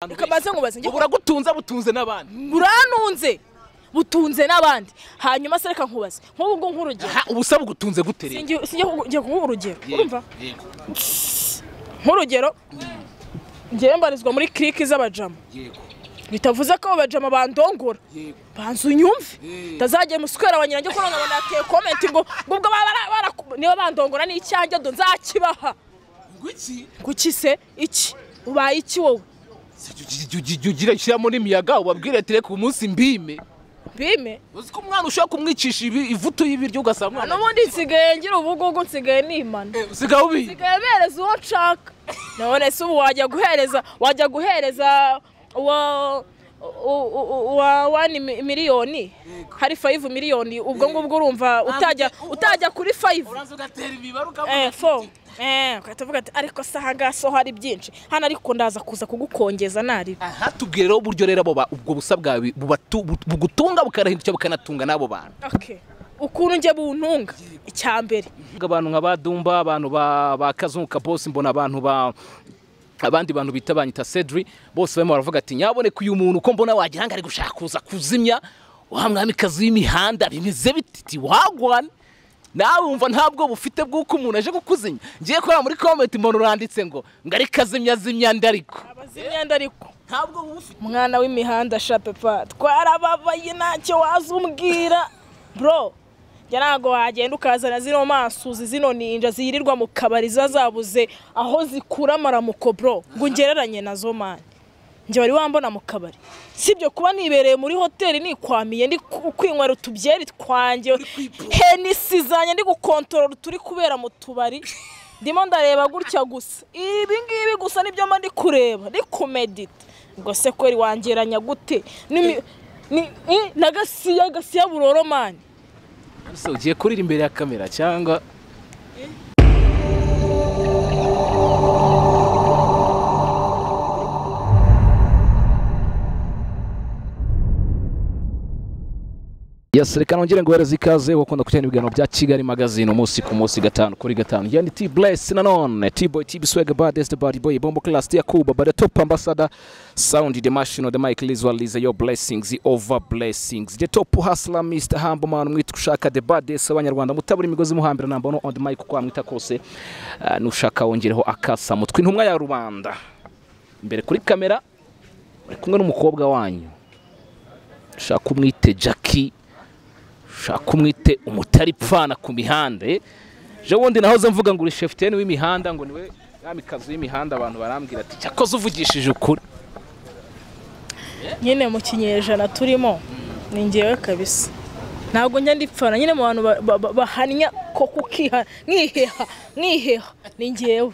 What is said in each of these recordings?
reka baze ngo baze njye buragutunze butunze n'abandi buranunze butunze n'abandi hanyuma se reka nkubaze nk'ubu ngubu nk'urugero Ha, ubu se bugutunze gute rero sinjye sinjye kugu- ngiye kuguha urugero Yego, urumva yego, nk'urugero ngewe mbarizwa muri kiriki z'abajama yego, bitavuze ko abo bajama bandongora yego. banza unyumve Eh. ntazagera umuswera wa nyirange ko none banateye komenti ngo ubwo baba bara- bara- niba bandongora ni icyanjye do nzakibaha Ngwiki, kuki se iki ubaye iki wowe si jya ugi- jya ugi- jya ugira ishyiramo n'imiyaga ubabwire ati reka umunsi mbime bime uzi ko umwana ushobora kumwicisha ibi- ivutu y'ibiryo ugasanga umwana n'ubundi nsigaye ngira ubugugu nsigaye nimana Eh, usigaye ubiye nsigaye bereza uwo nshaka none se ubu wajya guhereza wajya guhereza uwa u- u- uwa wani mi- miliyoni hari fayivu miliyoni ubwo ngubwo urumva utajya utajya kuri fayivu uraza ugatera imibare eh fo eh ugahita uvuga ati ariko se aha ngaha so hari byinshi hano ariko ndaza kuza kugukongeza naribi aha tubwire rero uburyo rero abo ba- ubwo busa bwawe bubatu- bu- bugutunga bukanahindukira bukanatunga n'abo bantu okay ukuntu njye buntunga icya mbere abantu nka ba dumba abantu ba ba kazungu kabosi mbona abantu ba abandi bantu bita banyita cedri bose barimo baravuga ati nyaboneka uyu muntu uko mbona wagira ngo ari gushaka kuza kuzimya wa mwamikazi w'imihanda bimeze bititi wagwana nawe wumva ntabwo bufite bw'uko umuntu aje kukuzimya ngiye kureba muri komenti mbona uranditse ngo ngo ari kazimya zimya ndi ariko abazimyanda ariko ntabwo buba ufite mwana w'imihanda shapepa twarababaye ntacyo waza umbwira bro njye ntabwo wagenda ukazana zino masuzi zino ninja ziyirirwa mu kabari ziba zabuze aho zikura amaramuko bro ngo ungereranye nazo mani njye wari wambona mu kabari sibyo kuba nibereye muri hoteli nikwamiye ndi ku- kwinywera utubyeri twanjye henisi zanjye ndi gukontorora turi kubera mu tubari ndimo ndareba gutya gusa ibi ngibi gusa nibyo mba ndi kureba ndi kumedita ubwo se kweri wangeranya gute N'imi- ni- i- na gasiya gasiya buroro mani ese ugiye kurira imbere ya kamera cyangwa Yes, reka nongere nguhereze ikaze wakunda kutera ibiganiro bya Kigali Magazine umunsi ku munsi gatanu kuri gatanu. Yani T Bless nanone T Boy T Swag Bad is the body boy Bombo Class Tia Kuba but the top ambassador Sound the Machine the Mike Lizwa Liza your blessings the over blessings the top hustler Mr Humble Man mwita ushaka the baddest abanyarwanda mutabura imigozi muhambira namba no on the mic kwa mwita kose Ah, nushaka wongereho akasa mutwe intumwa ya rubanda imbere kuri kamera uri kumwe n'umukobwa wanyu ushaka umwite Jackie ushaka umwite umutari pfana ku mihanda eh? ejo bundi nahoze mvuga ngo uri shefuteni w'imihanda ngo niwe mwamikazi w'imihanda abantu barambwira ati cyakoze uvugishije ukuri nyine mu kinyejana turimo ni ngewe kabisa ntabwo njya ndipfana nyine mu bantu ba- ba- ba- bahanya ko kukiha nkiheha nkiheha ni ngewe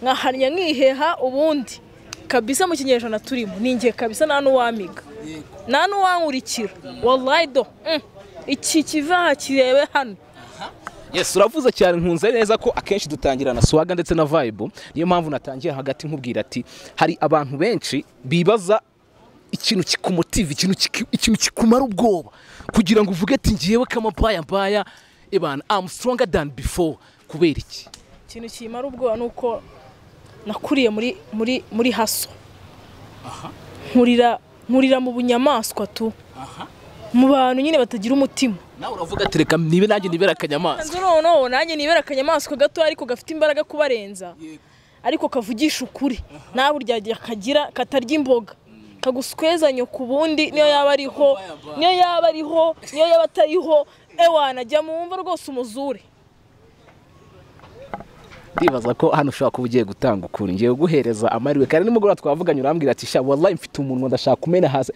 nkahanya nkiheha ubundi kabisa mu kinyejana turimo ni ngewe kabisa nta n'uwamiga nta n'uwankurikira wallahi do Mm. iki kivaha kirebe hano yes uravuze cyane nkunze neza ko akenshi dutangira na swaga ndetse na vibe niyo mpamvu natangiye hagati nkubwira ati hari abantu benshi bibaza ikintu kikumutiva ikintu kiki- ikintu kikumara ubwoba kugira ngo uvuge ati ngewe kamabaya mbaya ibana am stronger than before kubera iki ikintu kimara ubwoba ni uko nakuriye muri muri muri haso nkurira nkurira mu bunyamaswa tu mu bantu nyine batagira umutima nawe uravuga ati reka nibe nanjye nibera akanyamaswa nzu noneho nanjye nibera akanyamaswa gato ariko gafite imbaraga kubarenza ariko kavugisha ukuri nawe uryajya kagira katarya imboga kaguswezanya ku bundi niyo yaba ariho niyo yaba ariho niyo yaba atariho ewana jya mu mva rwose umuzure ndibaza ko hano ushobora kuba ugiye gutanga ukuri ngiye guhereza amahirwe kandi nimugoroba twavuganye urambwira ati sha wallahi mfite umunwa ndashaka kumena hasi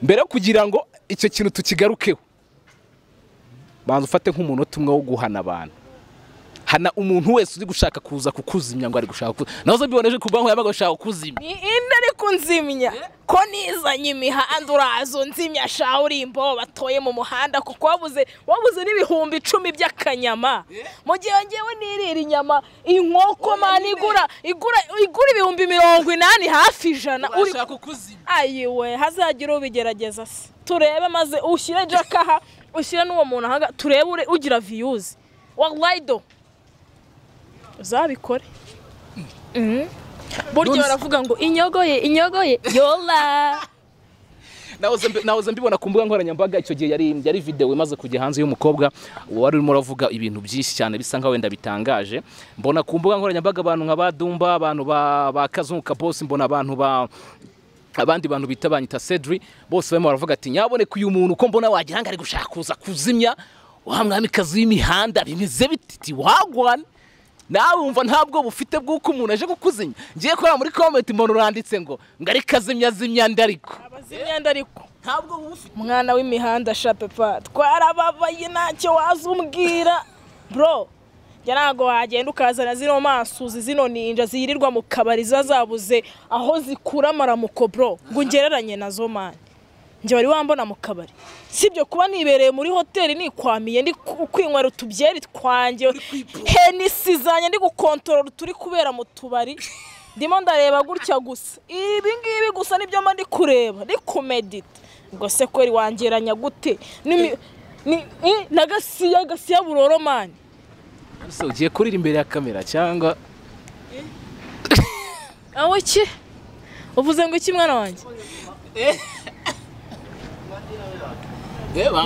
mbere yo kugira ngo icyo kintu tukigarukeho banza ufate nk'umunota umwe wo guhana abantu hana umuntu wese uri gushaka kuza kukuzimya ngo ari gushaka kuza nazo biboneje ku banki yabaga gushaka kukuzimya ni inde ariko nzimya ko nizanye imihanda urazo nzimya sha urimbo batoye mu muhanda kuko wabuze wabuze n'ibihumbi icumi by'akanyama mu gihe ngewe nirira inyama inkoko mani igura igura igura ibihumbi mirongo inani hafi ijana uri kukuzimya ayiwe hazagira ubigerageza se turebe maze ushyire jack aha ushyire n'uwo muntu ahaga turebe ure- ugira viyuzi wallahi do uzabikore burya baravuga ngo inyogoye inyogoye yola nahoze mbi- nahoze mbibona ku mbuga nkoranyambaga icyo gihe yari yari video imaze kujya hanze y'umukobwa wari urimo uravuga ibintu byinshi cyane bisa nkaho wenda bitangaje mbona ku mbuga nkoranyambaga abantu nka ba Dumba abantu ba ba Kazungu Kabosi mbona abantu ba abandi bantu bita banyita Cedri bose barimo baravuga ati nyaboneka uyu muntu uko mbona wagira ngo ari gushaka kuza kuzimya wa mwamikazi w'imihanda bimeze bititi wagwana nawe wumva ntabwo bufite bw'uko umuntu aje kukuzinya ngiye kureba muri comment mbona uranditse ngo ngari kazimya zimya ndariko abazimyenda ariko ntabwo buba bufite mwana w'imihanda shapepa twarababaye ntacyo waza umbwira bro njya ntabwo wagenda ukazana zino masuzi zino ninja ziyirirwa mu kabari ziba zabuze aho zikura amaramuko bro ngo ungereranye nazo mani njye wari wambona mu kabari sibyo kuba nibereye muri hoteli nikwamiye ndi ku- kwinywera utubyeri twanjye henisi zanjye ndi gukontorora turi kubera mu tubari ndimo ndareba gutya gusa ibi ngibi gusa nibyo mba ndi kureba ndi kumedita ubwo se kweri wangeranya gute N'imi- ni- i- na gasiya gasiya buroro mani ese ugiye kurira imbere ya kamera cyangwa aho ki uvuze ngo iki mwana wanjye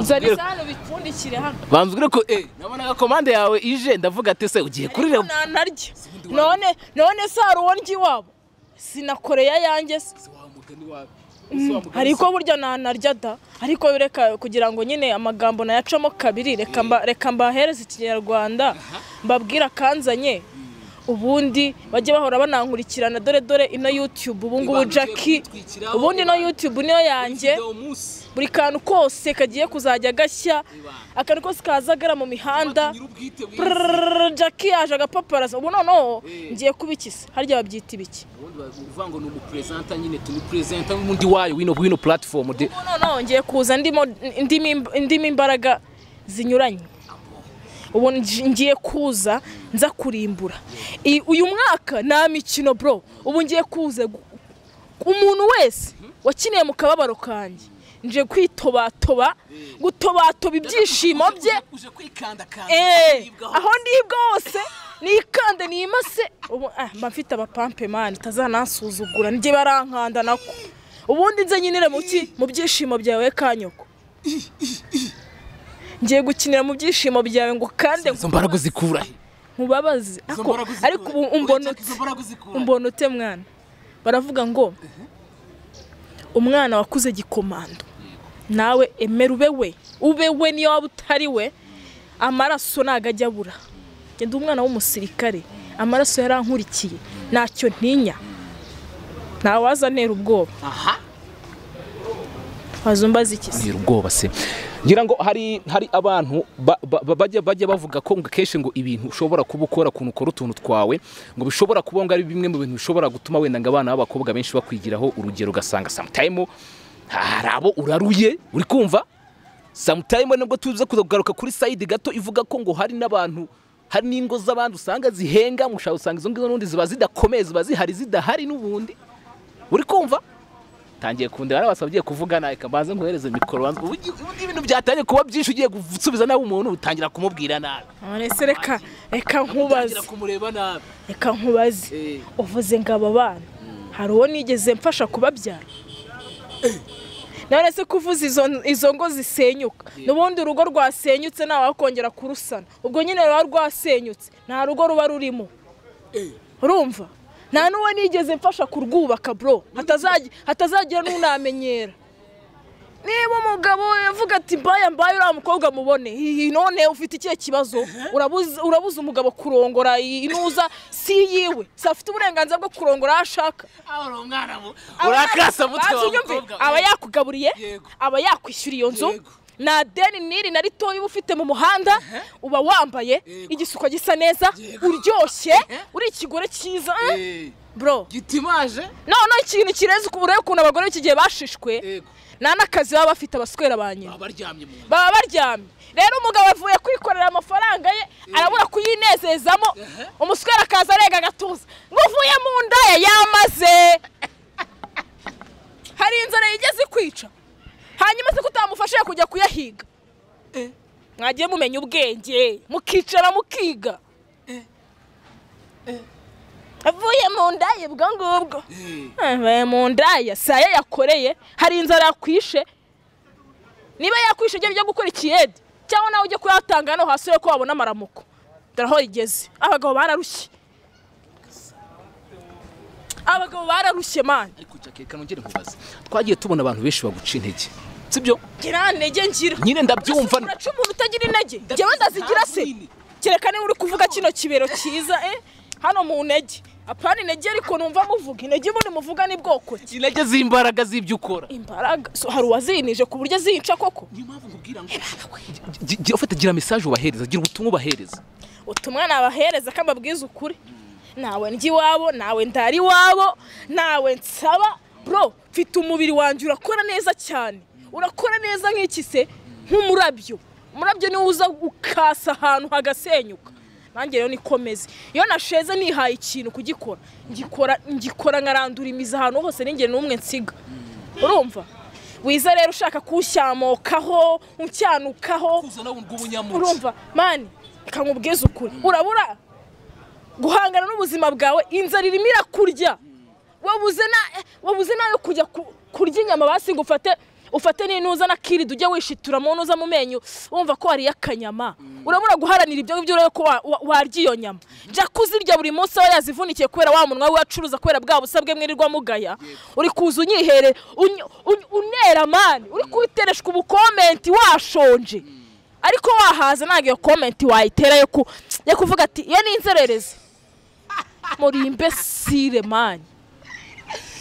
zana isahani ubipfundikire hano banzwire ko eh nabonaga komande yawe ije ndavuga ati se ugiye kurira nanarya none none se hari uwo ndya iwabo sinakoreye ayanjye se ariko burya nanarya da ariko reka kugira ngo nyine amagambo nayacamo kabiri reka mba- reka mbahereze ikinyarwanda mbabwire akanzanye ubundi bajye bahora banankurikirana dore dore ino yutube ubu ngubu Ibanze jacki kutwitwikiraho, ubundi ino yutube niyo yanjye buri kantu kose kagiye kuzajya gashya akantu kose kazagara mu mihanda Prrrr, jacki yaje agapaparaza ubu noneho ngiye kubikisa harya babyita ibiki uvuga ngo ni umuperezanta nyine tuni perezanta n'undi wayo wino wino platform de ubu noneho ngiye kuza ndimo ndimo im- ndimo imbaraga zinyuranye ubu ngi- ngiye kuza nza kurimbura I- uyu mwaka nta mikino bro ubu ngiye kuza gu- umuntu wese wakiniye mu kababaro kanjye nje kwitobatoba gutobatoba ibyishimo bye uje kwikanda kanda Eh, aho ndibwa hose nikande nimase ubu ah, mba mfite abapampe mani utazanasuzugura njye barankanda nako ubundi nze nyinire mu ki mu byishimo byawe kanyoko ngiye gukinira mu byishimo byawe ngo kande izo mbaraga zikura he nkubabaze Izo Ako- mbaraga uzikura ariko he? ubu Oya, umbona Jack, izo ute mbaraga uzikura he? umbona ute mwana baravuga ngo umwana wakuze gikomando nawe emera ube we ube we niyo waba utari we amaraso ntago ajya abura genda umwana w'umusirikare amaraso yarankurikiye ntacyo ntinya ntawaza antera ubwoba aha waza umbaza iki se ntera ubwoba se ngira ngo hari hari abantu ba- ba- ba- bajya bajya bavuga ko ngo kenshi ngo ibintu ushobora kuba ukora ukuntu ukora utuntu twawe ngo bishobora kuba ngo ari bimwe mu bintu bishobora gutuma wenda ngo abana b'abakobwa benshi bakwigiraho urugero ugasanga sometime hari abo uraruye uri kumva sometime nubwo tuze kugaruka kuri side gato ivuga ko ngo hari n'abantu hari n'ingo z'abandi usanga zihenga mushaka usanga izo ngizo n'ubundi ziba zidakomeye ziba zihari zidahari n'ubundi uri kumva tangiye kundeba nabasabye kuvugana reka mbanze nkohereze mikoro banze ubu ubu ibintu byatangiye kuba byinshi ugiye gusubiza nabi umuntu utangira kumubwira nabi none se reka reka nkubaze utangira kumureba nabi reka nkubaze Eh. uvuze ngo aba bana hari uwo nigeze mfasha kubabyara none se kuvuza izo, izo ngo zisenyuka n'ubundi urugo rwasenyutse ntawakongera kurusana ubwo nyine ruba rwasenyutse nta rugo ruba rurimo urumva nta n'uwo nigeze mfasha kurwubaka bro Hatazagi- hatazagira n'unamenyera niba umugabo we yavuga ati mbaya mbaya uriya mukobwa mubone hihi none ufite ikihe kibazo Urabuza- urabuza umugabo kurongora iyi inuza si yiwe si afite uburenganzira bwo kurongora aho ashaka aho uri umwana mu Aba- urakasa mutwe Banza wa unyumve, mukobwa we. aba yakugaburiye Yego. aba yakwishyuriye iyo nzu Yego. nta deni n'iri na ritoya uba ufite mu muhanda uba wambaye Yego. igisuko gisa neza Yego. uryoshye Eh. uri ikigore cyiza Eh, bro gitimaje none ikintu kirenze uku- urebe ukuntu abagore iki gihe bashishwe yego nta n'akazi baba bafite abaswera ba nyina baba baryamye mu nda baba baryamye rero umugabo avuye kwikorera amafaranga ye arabura kuyinezezamo umuswera akaza arega agatuza ngo uvuye mu nda ye yamaze hari inzara yigeze ikwica hanyuma se ko utamufashije kujya kuyahiga mwagiye mumenya ubwenge mukicara mukiga avuye mu ndaya ubwo ngubwo avuye mu ndaya saya yakoreye hari inzara yakwishe niba yakwishe ibyo byo gukora ikiyede cyangwa nawe ujye kuyatanga hano hasi urebe ko wabona amaramuko dore aho rigeze abagabo bararushye abagabo bararushye mani ariko jake reka nongere nkubaze twagiye tubona abantu benshi baguca intege sibyo gira intege ngira nyine ndabyumva Ese uraca umuntu utagira intege njyewe ndazigira se kereka niba uri kuvuga kino kibero cyiza eh hano mu ntege apana intege ariko numva muvuga intege ubundi muvuga ni bwoko ki intege z'imbaraga z'ibyo ukora imbaraga so, hari uwazinije ku buryo azica koko niyo mpamvu nkubwira ngo Gi- gi- ufite gira mesaje ubahereza gira ubutumwa ubahereza utumwa nabahereza ko ababwiza ukuri nawe ndya iwabo nawe ndara iwabo nawe nsaba bro mfite umubiri wanjye urakora neza cyane urakora neza nk'iki se nk'umurabyo umurabyo niwo uza ukasa ahantu hagasenyuka nanjye rero nikomeze iyo nasheze nihaye ikintu kugikora ngikora ngikora nkarandura imizi ahantu hose n'ingeri n'umwe nsiga urumva wiza rero ushaka kuwushyamokaho uncyanukaho kuza nawe ubw'ubunyamuco urumva mani reka nkubwize ukuri urabura guhangana n'ubuzima bwawe inzara irimo irakurya wabuze na- wabuze nayo kujya ku- kurya inyama basi ngo ufate ufate n'intuza na kiridi ujye wishitura mu ntuza mu menyo wumva ko wariye akanyama urabura guharanira ibyo ngibyo urebe ko wa- wa- warya iyo nyama jya kuzirya buri munsi aba yazivunikiye kubera wa munwa we acuruza kubera bwa busabwe mwirirwa mugaya uri kuza unyihere uny- uny- unera mani uri kubitereshwa ubukomenti washonje ariko wahaza ntabwo iyo komenti wayitera yo ku- yo kuvuga ati iyo ni inzererezi muri imbesire mani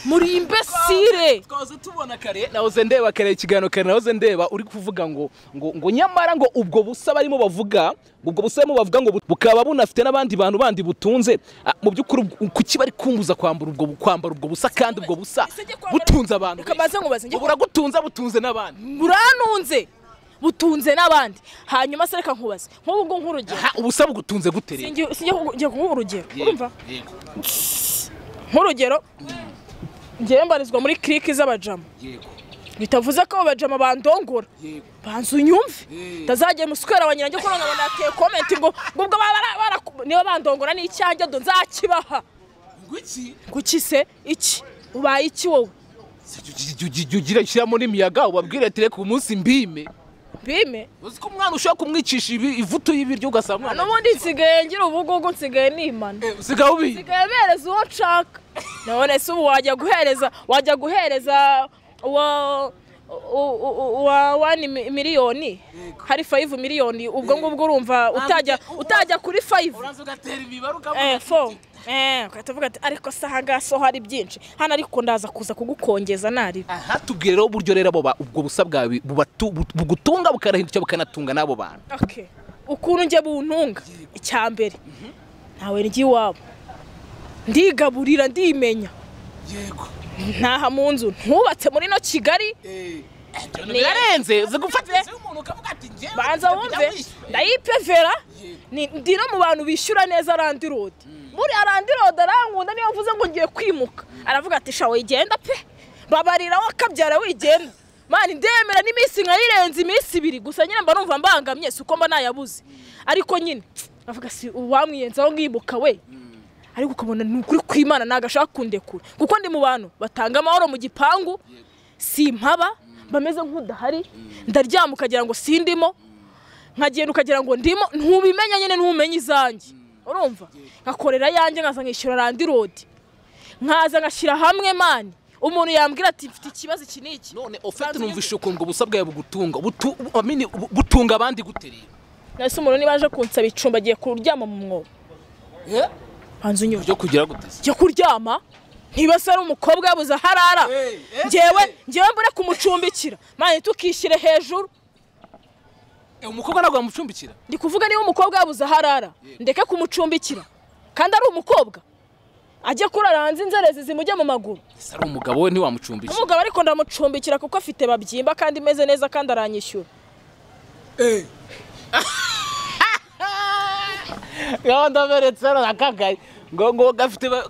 muri imbesire twahoze tubona kare nahoze ndeba kare ikiganiro kare nahoze ndeba uri kuvuga ngo ngo ngo nyamara ngo ubwo busa barimo bavuga ubwo busa barimo bavuga ngo bu- bukaba bunafite n'abandi bantu bandi butunze Ah, mu by'ukuri ubwo- kuki bari kumbuza kwambara ubwo bu- kwambara ubwo busa kandi ubwo busa Ese njye kwambara- butunze abantu Reka mbanze nkubaze, njye- Ubu buragutunza butunze n'abandi buranunze butunze n'abandi hanyuma se reka nkubaze nk'ubu ngubu nk'urugero Ha, ubusa bugutunze gute rero sinjye sinjye kuguha urugero Yego, urumva yego, nk'urugero ngewe mbarizwa muri kiriki z'abajama yego, bitavuze ko abo bajama bandongora yego. banza unyumve Mm. ntazagera muswera wa nyirange ko none nateye komenti ngo ngo ubwo baba bara- bara- niba bandongora n'icyanjye do nzakibaha Ngo iki? kuki se iki ubaye iki wowe Jya- jya- jya- ugira shyiramo n'imiyaga ubabwire ati reka umunsi mbime bime uzi ko umwana ushobora kumwicisha ibi- ivutu y'ibiryo ugasanga umwana n'ubundi nsigaye ngira ubugugu nsigaye nimana Eh, usigaye ubizi nsigaye bereza uwo nshaka none se ubu wajya guhereza wajya guhereza uwa u- u- uwa wani mi- miliyoni hari fayivu miliyoni ubwo ngubwo urumva utajya utajya kuri fayivu uraza ugatera imibare Eh, fo Eh, ugahita uvuga ati ariko se aha ngaha so hari byinshi hano ariko ndaza kuza kugukongeza naribi aha tubwire rero uburyo rero abo ba- ubwo busa bwawe bubatu- bu- bugutunga bukanahindukira bukanatunga n'abo bantu okay. ukuntu njye buntunga icya mbere ntawe ndya iwabo ndigaburira ndimenya yego ntaha mu nzu ntubatse muri no kigali birarenze uzi gufata Ndetse banza wumve ndayipevera ni- ndi no mu bantu bishyura neza arandi rodi buriya arandi rodi arankunda niyo mvuze ngo ngiye kwimuka aravuga ati shawe wigenda pe babarira wakabyara wigenda mani ndemera n'iminsi nkayirenza iminsi ibiri gusa nyine mba numva mbangamye si uko mba nayabuze ariko nyine avuga si uwamwiyenzaho nkimuka we ariko ukabona ni ukuri kw'imana ntabwo ashaka kundekura kuko ndi mu bantu batanga amahoro mu gipangu simpaba bameze nk'udahari ndaryama ukagira ngo sindimo nkagenda ukagira ngo ndimo ntubimenya nyine ntumenye izanjye urumva nkakorera yanjye nkaza nkishyura randi rodi nkaza ngashyira hamwe mani umuntu yambwira ati mfite ikibazo iki n'iki none ofete numvise ukuntu ubwo busa bwawe bugutunga butu- bu- amini, bu- butunga abandi gute rero nahise umuntu niba aje kunsaba icumbi agiye kuryama mu mwobo banza unyumve byo kugira guteze njya kuryama ntiba se ari umukobwa yabuze aho arara Eh, eh, ngewe eh. ngewe mbure kumucumbikira mani tukishyire hejuru umukobwa ntabwo wamucumbikira ndi kuvuga niba umukobwa yabuze aho arara ndeke kumucumbikira kandi ari umukobwa ajye kurara hanze inzerezi zimujye mu maguru ese ari umugabo we ntiwamucumbikira umugabo ariko ndamucumbikira kuko afite babyimba kandi imeze neza kandi aranyishyura gahunda beretse hano nakagaye ngo ngo gafite ba-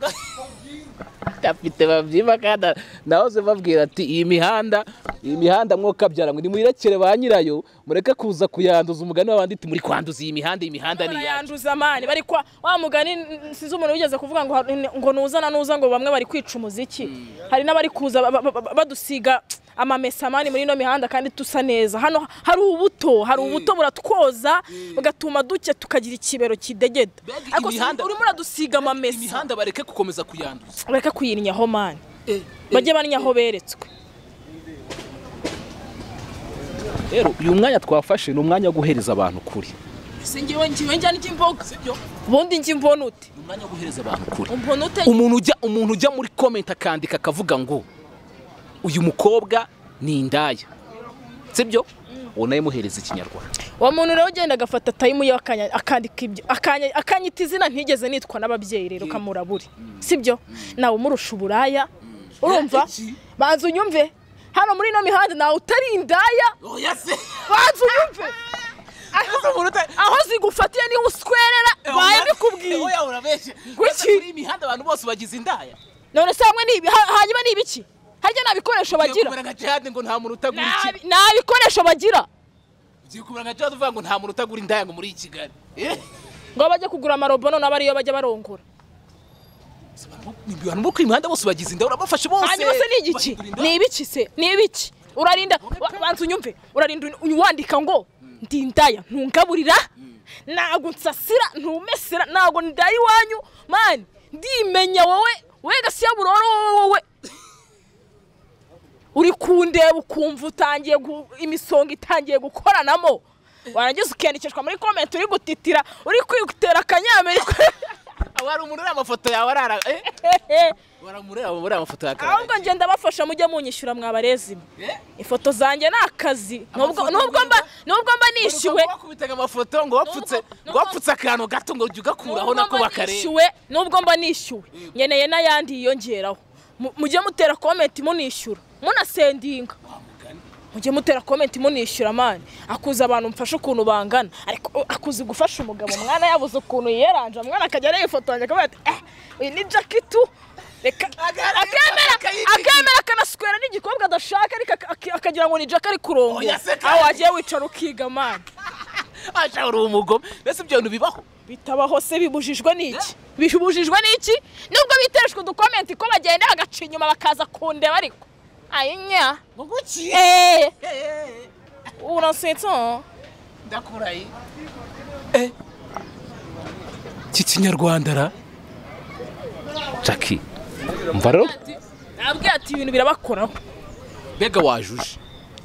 afite babyima kandi nahoze babwira ati iyi mihanda iyi mihanda mwokabyara ngo nimuyirekere ba nyirayo mureke kuza kuyanduza umugani w'abandi iti muri kwanduza iyi mihanda iyi mihanda ni iyanyu yanduza amani bari kwa wa mugani n- sinzi umuntu wigeze kuvuga ngo har- ngo nuza na nuza ngo bamwe bari kwica umuziki hari n'abari kuza ba- ba- ba- badusiga amamesa amani muri ino mihanda kandi tusa neza hano hari ubuto hari ubuto buratwoza bugatuma duke tukagira ikibero kidegeda Mbega ariko si- imihanda- urimo uradusiga amamesa imihanda bareke gukomeza kuyanduza bareke kuyirinyaho mani Eh, bajye banyaho beretswe rero uyu mwanya twafashe ni umwanya wo guhereza abantu ukuri si ngewe ngewe njyana iki imboga ubundi njye imbona ute ni umwanya wo guhereza abantu ukuri umbona ute umuntu ujya umuntu ujya muri komenti akandika akavuga ngo uyu mukobwa ni indaya sibyo uwo nawe muhereza ikinyarwanda uwo muntu rero ugenda agafata tayimu ye akanya- akandika ibyo akanya- akanyita izina ntigeze nitwa n'ababyeyi rero ukamurabure sibyo nawe umurusha uburaya urumva iki? banza unyumve hano muri ino mihanda nawe utari indaya oya se banza unyumve aho zigufatiye niho uswerera baye bikubwiye urabeshye Kuki? Ese iyi mihanda abantu bose bagize indaya none se hamwe ni ibi- ha- hanyuma ni ibiki harya nta bikoresho bagira nka jihade ngo nta muntu utagura Nta bi- nta bikoresho bagira ugiye kumera nka jihade uvuga ngo nta muntu utagura indaya ngo muri iyi kigali Eh? ngo bajye kugura amarobo none abariyo bajya barongora Si abantu bo- ni abantu bo ku mihanda bose bagize indaya urabafashe bose hanyuma se ni igiki Bahindura ni indaya. ibiki se ni ibiki urarinda wa- banza unyumve urarinda uny- wandika ngo ndi indaya ntungaburira ntago nsasira ntumesera ntago ndaya iwanyu mani ndimenya wowe we gasiya buroro wowe wowe uri kundeba ukumva utangiye gu- imisonga itangiye gukoranamo warangiza ukiyandikishwa muri komenti uri gutitira uri kwitera akanyamerika Aho hari umuntu uriya amafoto yawe arara eh? waramureba uriya amafoto yawe akarara. ahubwo ngenda abafasha mujye munyishyura mwabarezimwe Eh? ifoto zanjye ni akazi nubwo Amafoto nubwo mba mwiza. nubwo mba nishyuwe Ushobora wakubitaga amafoto ngo wapfutse Nubwo- ngo wapfutse akantu gato ngo ujye ugakuraho nubwo nako mba bakareba nishyuwe nubwo mba nishyuwe nkeneye n'ayandi yiyongeraho Mu- mujye mutera komenti munishyura munasendinga mujye mutera komenti munishyura mani akuze abantu mfashe ukuntu bangana ariko uh, akuze gufasha umugabo mwana yabuze ukuntu yiyeranje mwana akajya areba ifoto yanjye akavuga ati eh uyu ni jakitu reka Agaragaza akemera akayirinda. akemera akanaswera n'igikobwa adashaka ariko ak- ak- akagira ngo ni jaka ari kurongo Oya se kandi. aho wagiye wicara ukiga mani ashaka uri umugome mbese ibyo bintu bibaho bitabaho se bibujijwe n'iki bibujijwe n'iki nubwo bitereshwe udukomenti ko bagenda bagaca inyuma bakaza kundeba ariko ayinya ngo guki eee Eh, urasetsa ndakuraye Eh. iki kinyarwanda ra jaki mva rero nabwiye ati ibintu birabakoraho mbega wajuje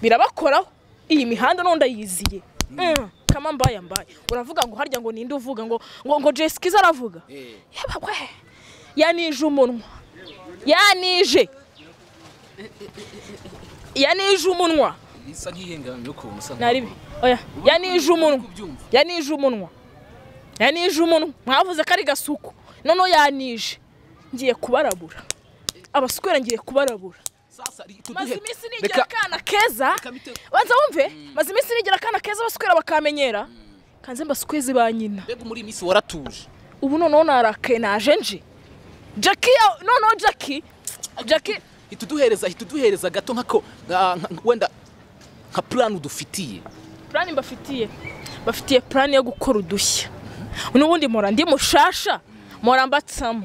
birabakoraho iyi mihanda none ndayiziye Mm, kama mbaye mbaye uravuga ngo harya ngo ninde uvuga ngo ngo ngo jesikiza aravuga yaba we yanije umunwa yanije yanije umunwa isa nk'ihengamye ukuntu usa naribi oya yanije umunwa kubyumva. yanije umunwa yanije umunwa mwavuze ko ari gasuku noneho yanije ngiye kubarabura abaswera ngiye kubarabura sasa ri- maze tuduhe- iminsi Reka- nigira akana keza Reka bite- banza wumve maze iminsi nigira akana keza abaswera bakamenyera kanze mbasukwezi ba nyina mbega muri iyi minsi waratuje ubu noneho narakaye naje nje jaki ya- noneho jaki jaki ihita uduhereza ihita uduhereza gato nkako nka- nka- wenda nka plan dufitiye purani mbafitiye bafitiye purani yo gukora udushya n'ubundi mpora ndi mushasha mpora mbatsamo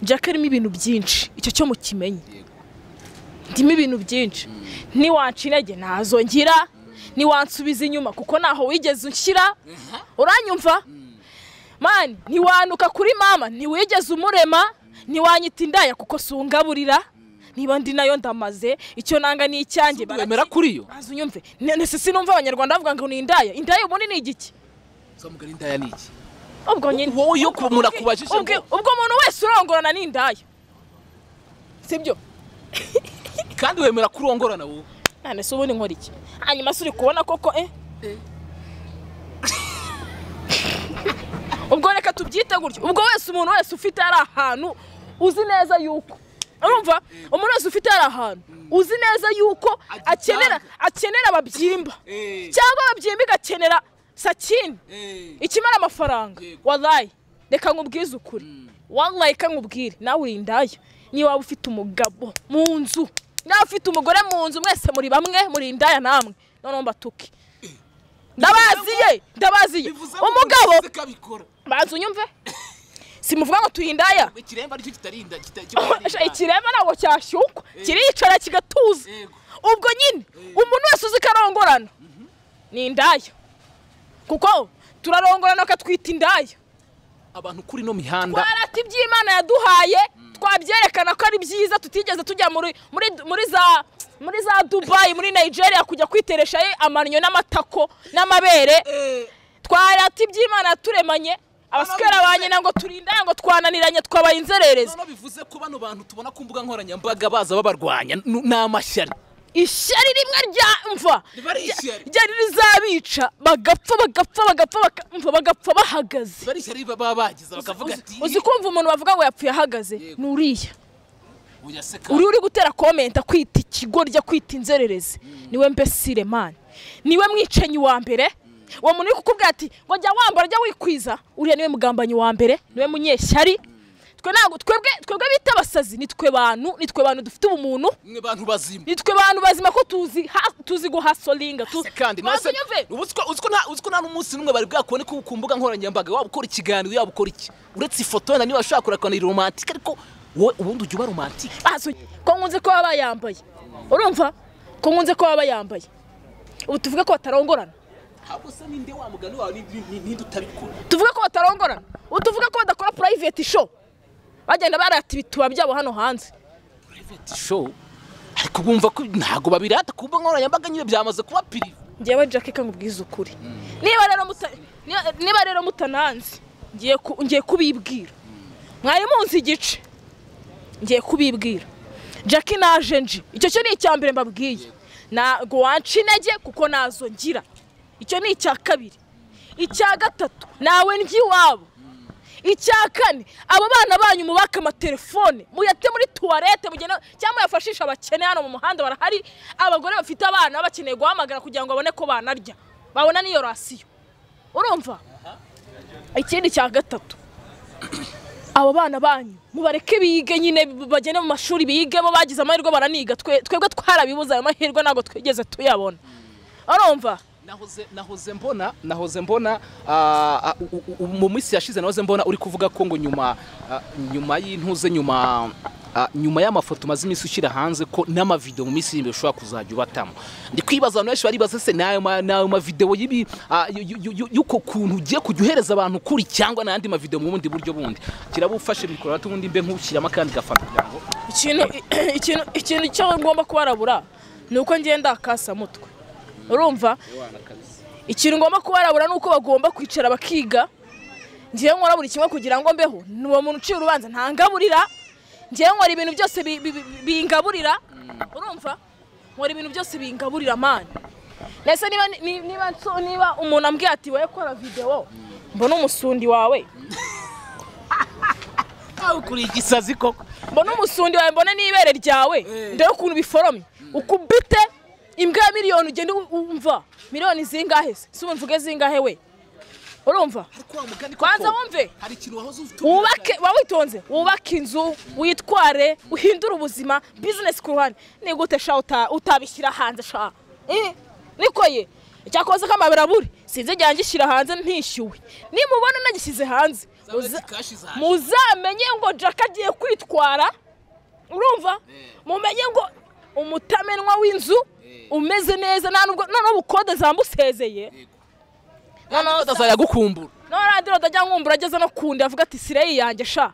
jaka irimo ibintu byinshi icyo cyo mukimenye ndimo ibintu byinshi ntiwanca intege ntazo ngira ntiwansubiza inyuma kuko ntaho wigeze unshyira uranyumva mani ntiwanuka kuri mama ntiwigeze umurema ntiwanyita indaya kuko sungaburira niba ndi nayo ndamaze icyo nanga ni icyanjye wemera kuri yo maze unyumve nese sinumva abanyarwanda bavuga ngo ni indaya indaya ubundi ni igiki uzamugana indaya ni iki ubwo nyine wowe iyo ku- umuntu akubajije ngo- ubwo ubwo umuntu wese urongorana ni indaya sibyo kandi wemera ko urongorana wowe none se ubundi nkora iki hanyuma se uri kubona koko eh ubwo reka tubyite gutyo ubwo wese umuntu wese ufite ari ahantu uzi neza yuko urumva umuntu wese ufite ari ahantu uzi neza yuko Agitanga. akenera akenera ababyimba Eh. cyangwa ababyimba igakenera sakini ikimara amafaranga Yego. wallahi reka nkubwize ukuri wallahi reka nkubwire nawe uri indaya niba waba ufite umugabo mu nzu niba ufite umugore mu nzu mwese muri bamwe muri indaya namwe noneho mbatuke ndabaziye ndabaziye bivuze umugabo kabikora banza unyumve simuvuga ngo tuyindaya ikiremba aricyo kitarinda Sha, ikirema ntabwo cyashyukwa kiricara kigatuza Yego. ubwo nyine umuntu wese uzi ko arongorana ni indaya kuko turarongorana bakatwita indaya abantu kuri ino mihanda twarata iby'imana yaduhaye twabyerekana ko ari byiza tutigeze tujya muri muri muri za muri za dubayi muri nigeria kujya kwitereshayo amaniyo n'amatako n'amabere twarata iby'imana yaturemanye abaswera ba nyina ngo turindane ngo twananiranye twabaye inzererezi noneho bivuze ko bano bantu tubona ku mbuga nkoranyambaga baza babarwanya n- ni amashyari ishyari rimwe rya mva Riba ari ishyari. ryari rizabica bagapfa bagapfa bagapfa baka- mva bagapfa bahagaze bari ishyari baba bagize bakavuga ati uzi kumva umuntu bavuga ngo yapfuye ahagaze Yego. ni uriya oya seka uriya uri gutera komenta kwita ikigo rya kwita inzererezi niwe mbesire mani niwe mwicanyi wa mbere uwo muntu uri kukubwira ati ngo jya wambara jya wikwiza uriya niwe mugambanyi wa mbere niwe munyeshyari twe ntabwo twebwe twebwe bita abasazi ni twe bantu ni twe bantu dufite ubumuntu mwe bantu bazima nitwe bantu bazima ko tuzi ha- tuzi guhasolinga tu- Se kandi Banza nase unyumve. ubu siko- uzi ko nta- uzi ko nta n'umunsi n'umwe bari bwakubone ku ku mbuga nkoranyambaga waba ukora ikiganiro yaba ukora iki uretse ifoto wenda niba ushobora kurakora romantike ariko wowe ubundi ujya uba romantike Banza uny- ko nkunze ko baba yambaye urumva ko nkunze ko baba yambaye ubu tuvuge ko batarongorana ntabwo se ninde wa mugani wawe ni- ni- ninde utabikora tuvuge ko batarongorana ubu tuvuge ko badakora private show bagenda barata ibituba byabo hano hanze private show ariko bumva ko ntabwo babirata ku mbuga nkoranyambaga nyine byamaze kuba pirive ngewe jacke ka nkubwize ukuri niba rero muta- niba- niba rero mutananzi ngiye ku- ngiye kubibwira mwari munsi igice ngiye kubibwira jacke naje nji icyo cyo ni icya mbere mbabwiye ntabwo wanca intege kuko nazo ngira icyo ni icya kabiri icya gatatu nawe njya iwabo icya kane abo bana banyu mubake amatelefone muyate muri tuwarete mugende- cyangwa muyafashishe abakene hano mu muhanda barahari abagore bafite abana baba bakeneye guhamagara kugira ngo babone ko banarya babona n'iyo rasiyo urumva ikindi cya gatatu abo bana banyu mubareke bige nyine bagende mu mashuri bigemo bagize amahirwe baraniga Twe- twebwe twarabibuze ayo mahirwe ntabwo twigeze tuyabona urumva nahoze nahoze mbona nahoze mbona ah, ah, u- u- u- mu minsi yashize nahoze mbona uri kuvuga ko ngo nyuma ah, nyuma y'intuze nyuma ah, nyuma y'amafoto umaze iminsi ushyira hanze ko n'amavidewo mu minsi y'imbere ushobora kuzajya ubatamo ndi kwibaza abantu benshi baribaza se n'ayo ma- n'ayo mavidewo y'ibi ah, y- y- y- y'uko kuntu ugiye kujya uhereza abantu kuri cyangwa n'andi mavidewo mu bundi buryo bundi kirabufashe mikoro hato ubundi mbe nk'ushyiramo akandi gafana kugira ngo ikintu ikintu ikintu cyo ngomba kubarabura ni uko ngenda akasa mutwe urumva ikintu ngomba kubarabura ni uko bagomba kwicara bakiga ngiye nkora buri kimwe kugira ngo mbeho ni uwo muntu uciye urubanza ntangaburira ngiye nkora ibintu byose bi- bi- bi- bingaburira urumva nkora ibintu byose bingaburira amani ndetse niba ni- niba nso- niba umuntu ambwiye ati wowe kora videwo mbona umusundi wawe aho kuri igisazi koko mbona umusundi wawe mbona n'ibere ryawe Eh. ndebe ukuntu biforomye ukubite imbwa ya miliyoni ugenda u- umva miliyoni zingahe se si mvuge zingahe we urumva ariko wa mugani koko Kwanza wumve. hari ikintu wahoze ufite wubake waba witonze wubake inzu witware uhindure ubuzima bizinesi ku ruhande ni gute sha uta- utabishyira hanze sha Eh, niko ye icyakoze kamabera buri sinzi igihe ngishyira hanze ntishyuwe nimubona nagishyize hanze Zawe muza- zikashi zaje. muzamenye ngo jack agiye kwitwara urumva Eh. mumenye ngo umutamenwa w'inzu Eh. umeze neza nta nubwo noneho ubukode zamusezeye noneho utazajya gukumbura noneho radiyo ndajya nkumbura ageze no kundi avuga ati sireyi yanjye sha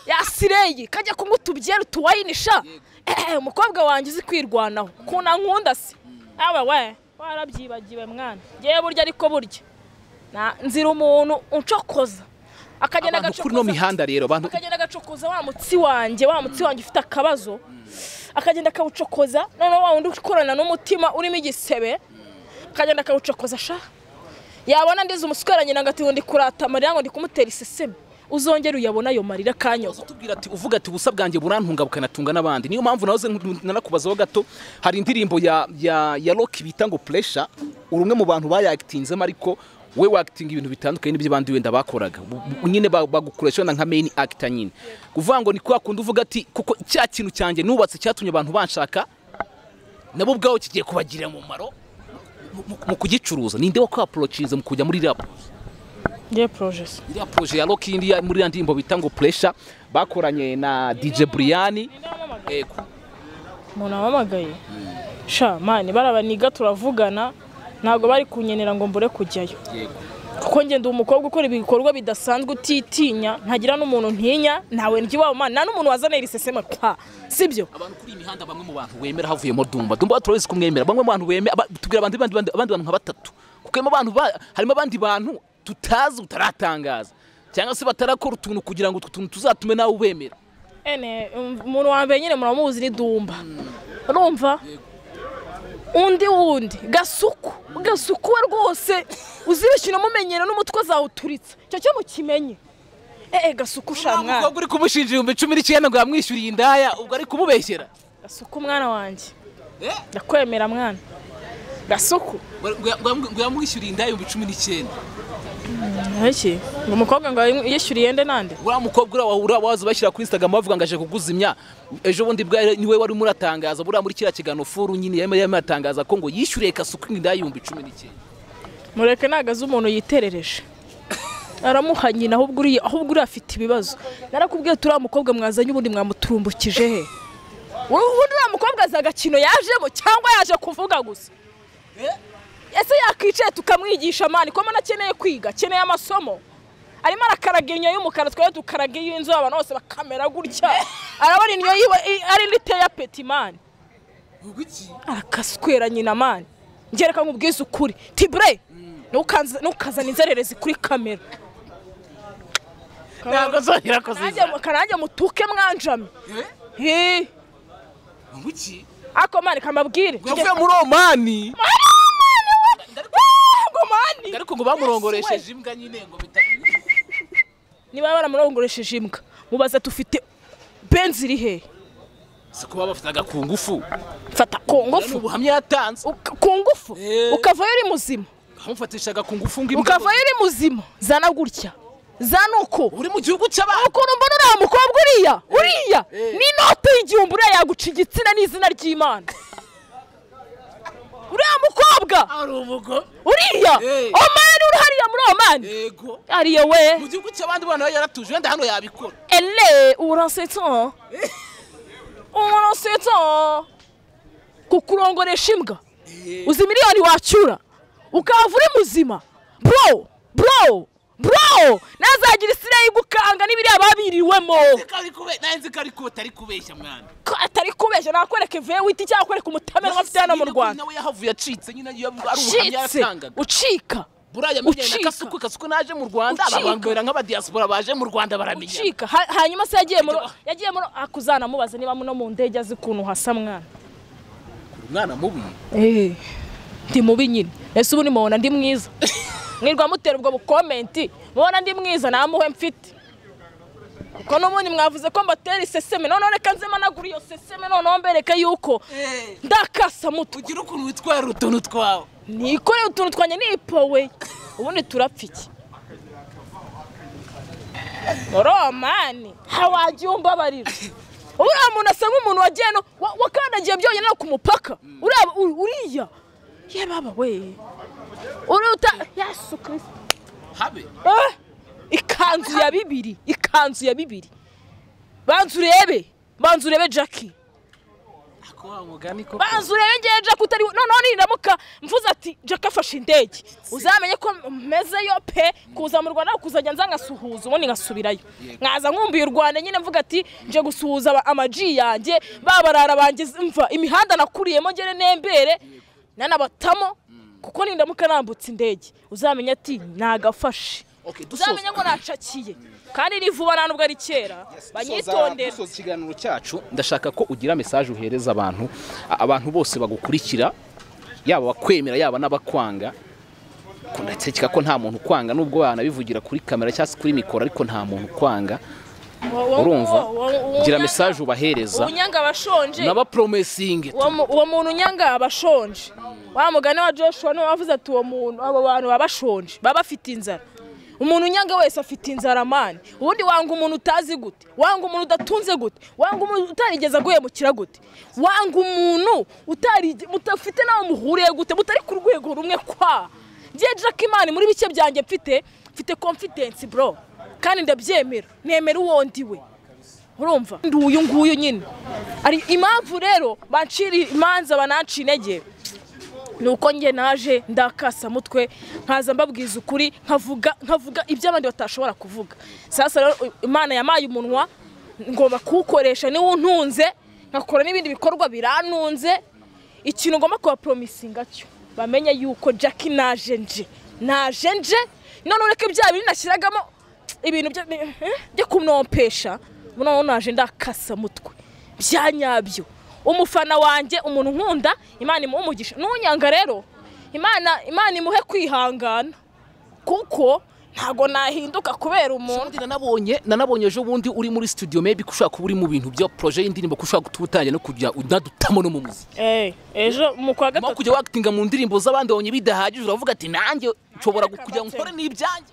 ya sireyi kajya kunywa utubyeru tuwayini sha Eh, umukobwa wanjye uzi kwirwanaho kuna nkunda se awe we warabyibagiwe mwana ngewe burya ariko burya Na- nzira umuntu uncokoza akagenda abantu kuri ino mihanda rero abantu akagenda agacokoza wa mutsi wanjye wa mutsi wanjye ufite akabazo akagenda akawucokoza noneho wa wundi ukorana n'umutima urimo igisebe akagenda akawucokoza sha yabona ndize umuswera nyina ngo ati ngo ndi kurata amarira ngo ndi kumutera iseseme uzongere uyabona ayo marira kanyoza tubwira ati uvuga ati ubusa bwanjye burantunga bukanatunga n'abandi niyo mpamvu nahoze nk- nanakubazaho gato hari indirimbo ya ya ya rock bita ngo pressure uri umwe mu bantu bayagitinzemo ariko we wakitinga ibintu bitandukanye n'ibyo abandi wenda bakoraga Bu- bu- nyine ba- bagukoresha wenda nka main actor nyine kuvuga ngo ni kwa kundi uvuga ati kuko cya kintu cyanjye nubatse cyatumye abantu banshaka nabo ubwabo kigiye kubagirira umumaro mu- mu- mu kugicuruza ninde wo kwaporocinze mu kujya muri rap ngiye porojesi iriya proje ya Rock India muri ya ndirimbo bita ngo Pressure bakoranye na DJ Brian eh, ku- umuntu wahamagaye sha mani barabaniga turavugana ntabwo bari kunyenera ngo mbure kujyayo yego kuko ngenda umukobwa ukora ibikorwa bidasanzwe utitinya ntagira n'umuntu ntinya ntawe ntiwaba mani nta n'umuntu wazanira isesema pa sibyo abantu kuri iyi mihanda bamwe mu bantu wemera havuyemo dumba dumba turabizi kumwemera bamwe mu bantu bemera aba- tubwira abandi abandi abandi- abandi bantu nka batatu kuko harimo abantu ba- harimo abandi bantu tutazi utaratangaza cyangwa se batarakora utuntu kugira ngo utwo tuntu tuzatume nawe ubemera ene um, umuntu wa mbere nyine muramuzi ni dumba urumva undi wundi gasuku gasuku we rwose uzibishye unamumenyera n'umutwe azawuturitsa icyo cyo mukimenye ee gasuku sha mwana umukobwa uri kumushinja ibihumbi cumi n'icyenda ngo yamwishyuriye indaya ubwo ari kumubeshyera gasuku mwana wanjye Eh? ndakwemera mwana gasuku ngo yamwishyuriye indaya ibihumbi cumi n'icyenda iki ngo umukobwa ngo yishyuriye nde nande uriya mukobwa uriya wahura waza ubashyira kuri instagram bavuga ngo aje kuguzimya ejo bundi bwa niwe wari urimo uratangaza buriya muri kiriya kiganiro furu nyine yarimo yarimo aratangaza ko ngo yishyuriye kasuku inda y'ibihumbi cumi n'icyenda mureke nagaze umuntu yiterereje aramuha nyina ahubwo uriya ahubwo uriya afite ibibazo narakubwiye turiya mukobwa mwazanye ubundi mwamuturumbukije he ubu- ubundi uriya mukobwa azi agakino yajemo cyangwa yaje kuvuga gusa ese yakwicaye tukamwigisha amani ko mbona akeneye kwiga akeneye amasomo arimo arakaraga inyo y'umukara twari dukaraga iy'inzu abantu bose bakamera gutya arabona inyo yiwe i- ari indi iteye apeti mani arakaswera nyina mani njye reka nkubwize ukuri tibure ntukanz- ntukazana inzererezi kuri kamera ntabwo azongera kuziza Nanjye- kananjye mutuke mwanjame Hi. ako mani kamabwire yavuye muri omani ngo mani ariko ngo bamurongoresheje imbwa nyine ngo bita niba baramurongoresheje imbwa mubaza tufite benzi iri hehe si kuba bafite agakungufu mfata ku ni ngufu ubuhamya yatanze Uka- ku ngufu Eh. ukavayo uri muzima bamufatisha agakungufu ngo imbwa ukavayo uri muzima zana gutya zana uku uri mu gihugu cy'abantu ukuntu mbona uriya mukobwa uriya uriya eh. n'inote y'igihumbi uriya yaguca igitsina n'izina ry'imana uriya mukobwa ari ubugo uriya Eh. omani uri hariya muri omani yego ariye we mu gihugu cy'abandi bana yaratuje wenda hano yabikora ele urasetsa urasetsa kukurongoresha imbwa uzi miliyoni wacyura ukahava uri muzima bro bro bro nazagira isina y'igukanga n'ibiriya babiriwemo Kari kube- nawe nzi ko ariko utari kubeshya mwana ko atari kubeshya nakwereka ivuye witi cyangwa akwereka umutamera afite hano mu rwanda nawe yahavuye acitse nyine iyo ari ubuhamya ucitse yatangaga ucika buriya yamenyanye na Ucika. kasuku kasuku naje mu rwanda Ucika. abambera nk'abadiyasipora baje mu rwanda baramenyana ucika Ha- hanyuma se yagiye muri Ujya- yagiye muri akuzanamubaza niba no mu ndege azi ukuntu hasa mwana umwana mubi Eh, ndi mubi nyine ese ubu nimubona ndi mwiza mwirwa mutera ubwo bukomenti mubona ndi mwiza namuhe mfite kuko n'ubundi mwavuze ko mbatera iseseme noneho reka nze managura iyo seseme noneho mbereke yuko ndakasa mutwe ugira ukuntu witwara utuntu twawe nikoreye utuntu twanjye nipowe ubundi turapfa iki romani hawajya umbabarira uriya muntu asa nk'umuntu wagiye no wa- wakandagiye byonyine no ku mupaka Uriya- u- uriya ye baba we uriya uta yesu kirisita habe Eh, ikanzu ya bibiri ikanzu ya bibiri banza urebe banza urebe jackie ako wa mugani ko banza urebe ngewe jack utari noneho niramuka mvuze ati jack afashe indege uzamenye ko mmezeyo pe kuza mu rwanda kuzajya nza nkasuhuza ubundi nkasubirayo nkaza nkumbuye u rwanda nyine mvuga ati nje gusuhuza aba- amaji yanjye babarara banjye mva imihanda nakuriyemo ngere nembere nanabatamo kuko nindamuka nambutse indege uzamenye ati nagafashe Okay, dusoza. uzamenye ko nacakiye kandi ni vuba nta nubwo ari kera banyitondera dusoza ikiganiro cyacu ndashaka ko ugira mesaje uhereza abantu a- abantu bose bagukurikira yaba abakwemera yaba n'abakwanga ko ndatekeka ko nta muntu ukwanga nubwo wanabivugira kuri kamera cyangwa se kuri mikoro ariko nta muntu ukwanga urumva gira mesaje ubahereza ubunyanga abashonje n'abaporomesingi uwo mu- uwo muntu unyanga aba ashonje wa mugani wa joshua niwe wavuze ati uwo muntu abo bantu baba bashonje baba bafite inzara umuntu unyanga wese afite inzara mani ubundi wanga umuntu utazi gute wanga umuntu udatunze gute wanga umuntu utarigeze aguhemukira gute wanga umuntu utarige- mutafite n'aho muhuriye gute mutari ku rwego rumwe kwa njye jack imana muri bike byanjye mfite mfite confidence bro kandi ndabyemera nemera uwo ndiwe urumva ndi uyu nguyu nyine ari impamvu rero bacira imanza banaca intege ni uko njye naje ndakasa mutwe nkaza mbabwiza ukuri nkavuga nkavuga ibyo abandi batashobora kuvuga sasa rero imana yamaye umunwa ngomba kuwukoresha niwo untunze nkakora n'ibindi bikorwa birantunze ikintu ngomba kubaporomisinga cyo bamenye yuko jack naje nje naje nje none ureke bya bintu nashyiragamo ibintu byo eh, byo kumnompesha noneho naje ndakasa mutwe bya nyabyo umufana wanjye umuntu nkunda imana imuhe umugisha n'unyanga rero imana imana imuhe kwihangana kuko ntago nahinduka kubera umuntu ubundi nanabonye nanabonye ejo bundi uri muri studio maybe ko ushobora kuba uri mu bintu bya projet y'indirimbo ko ushobora kuba utangiye no kujya unadutamo no mu muziki Eh, ejo mu kwa nyuma yo gatatu kujya wakitinga mu ndirimbo z'abandi wabonye bidahagije uravuga ati nanjye nshobora Nanjye kujya akabatse." nkore n'ibyanjye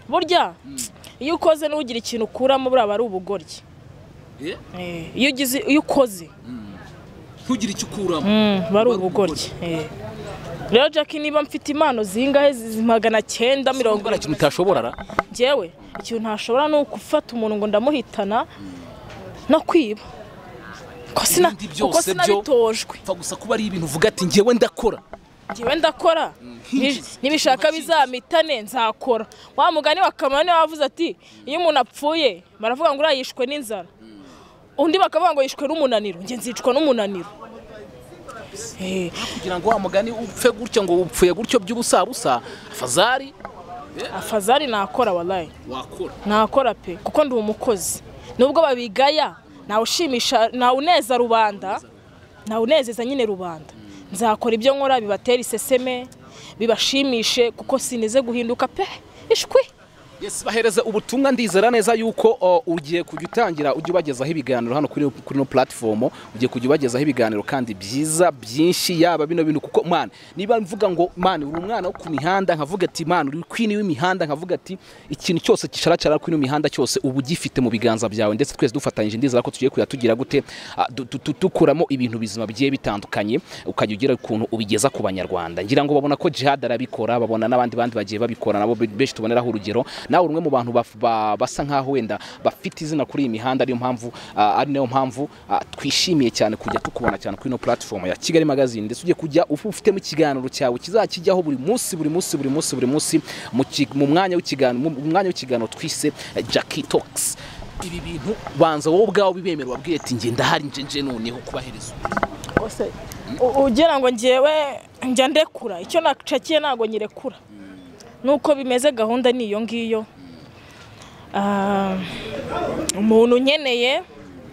burya iyo ukoze n'ugira ikintu ukuramo buriya aba ari ubugoryi Eh, Eh, iyo ugize iyo ukoze ntugire icyo ukuramo bari ubugoryi Eh. rero jack niba mfite impano zingahe zi- magana cyenda mirongo nta kintu utashobora ra njyewe ikintu ntashobora ni ugufata umuntu ngo ndamuhitana no kwiba Ko sina- Ibindi byose kuko byo- sinabitojwe pfa gusa kuba ari ibintu uvuga ati njyewe ndakora njyewe ndakora hinjiza. Ni- nibishaka bizamitane nzakora wa mugani wa kamara niwe wavuze ati iyo umuntu apfuye baravuga ngo uriya yishwe n'inzara undi bakavuga ngo yishwe n'umunaniro njye nzicwa n'umunaniro Eh, kugira ngo wa mugani upfe gutya ngo upfuye gutyo by'ubusabusa fazari afazari nakora walayi wakora nakora pe kuko ndi umukozi nubwo babigaya nawushimisha nawuneza rubanda nawunezeza nyine rubanda nzakora ibyo nkora bibatera iseseme bibashimishe kuko sinize guhinduka pe ishwi Yes, bahereza ubutumwa ndizera neza yuko o, ugiye kujya utangira ujya ubagezaho ibiganiro hano kuri kuri no platform ugiye kujya ubagezaho ibiganiro kandi byiza byinshi yaba bino bintu kuko man niba mvuga ngo man uri umwana wo ku mihanda nkavuga ati man uri queen w'imihanda nkavuga ati ikintu cyose kisharacara kuri ino mihanda cyose ubu ugifite mu biganza byawe ndetse twese dufatanyije ndizera ko tugiye kuya tugira gute ah, du- du- du- dukuramo ibintu bizima bigiye bitandukanye ukajya ugira ukuntu ubigeza ku banyarwanda ngira ngo babona ko jihad arabikora babona n'abandi bandi bagiye babikora nabo be- benshi tuboneraho urugero nawe uri umwe mu bantu baf- ba- basa nkaho wenda bafite izina kuri iyi mihanda ariyo mpamvu ah, ari nayo mpamvu ah, twishimiye cyane kujya tukubona cyane kuri ino platform ya Kigali Magazine ndetse ugiye kujya ufu- ufitemo ikiganiro cyawe kizakijyaho buri munsi buri munsi buri munsi buri munsi mu ki- mu mwanya w'ikiganiro mu mu mwanya w'ikiganiro twise eh, Jackie Talks ibi bintu banza wowe ubwawe bibemera wabwiye ati njye ndahari nje nje noneho kubahereza Ose, u- ugira ngo njyewe njya ndekura icyo nacakiye ntabwo nyirekura nuko bimeze gahunda ni iyo ngiyo Ah, umuntu unkeneye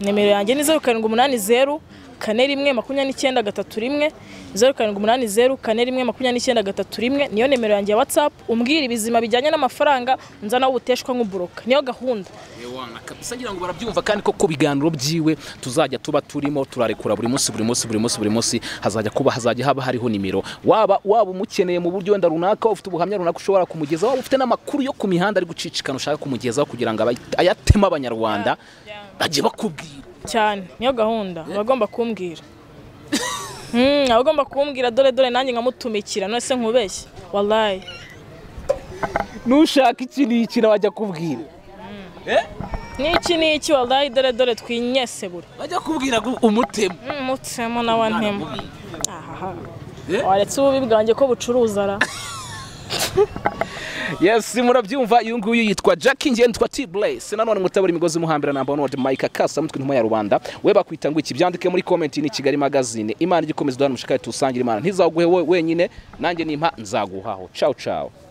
nimero yanjye ni zeru karindwi umunani zeru kane rimwe makumyabiri n'icyenda gatatu rimwe zeru karindwi umunani zeru kane rimwe makumyabiri n'icyenda gatatu rimwe niyo nimero yanjye ya watsapu umbwira ubuzima bijyanye n'amafaranga nza nawe ubuteshwa nk'uburoka niyo gahunda Ewana kabisa ngira ngo barabyumva kandi ko ku biganiro byiwe tuzajya tuba turimo turarekura buri munsi buri munsi buri munsi buri munsi hazajya kuba hazajya haba hariho nimero waba waba umukeneye mu buryo wenda runaka waba ufite ubuhamya runaka ushobora kumugeza waba ufite n'amakuru yo ku mihanda ari gucicikana ushaka kumugezaho kugira ngo abayi- ayateme abanyarwanda bajye bakubwira cyane niyo gahunda abagomba kumbwira Mm, abagomba kumbwira dore dore nanjye nkamutumikira none se nkubeshye wallahi nushaka iki n'iki bajya kubwira n'iki n'iki wallahi dore dore twinyese buri bajya kubwira ngo umutemu Mm, mutsemo nawe ntemo Mwana mubi. ahaha Eh? waretse ububi bwanjye ko bucuruza ra yes murabyumva uyu nguyu yitwa jack ngewe nitwa t blaise nanone mutabura imigozi muhambira na bonode mike akasa mutwe intuma ya rubanda we bakwita ngo iki byandike muri comment ni kigali magazine imana igikomeza duhana umushikari tusangira imana ntizaguhe wowe wenyine nanjye nimpa nzaguhaho ciao ciao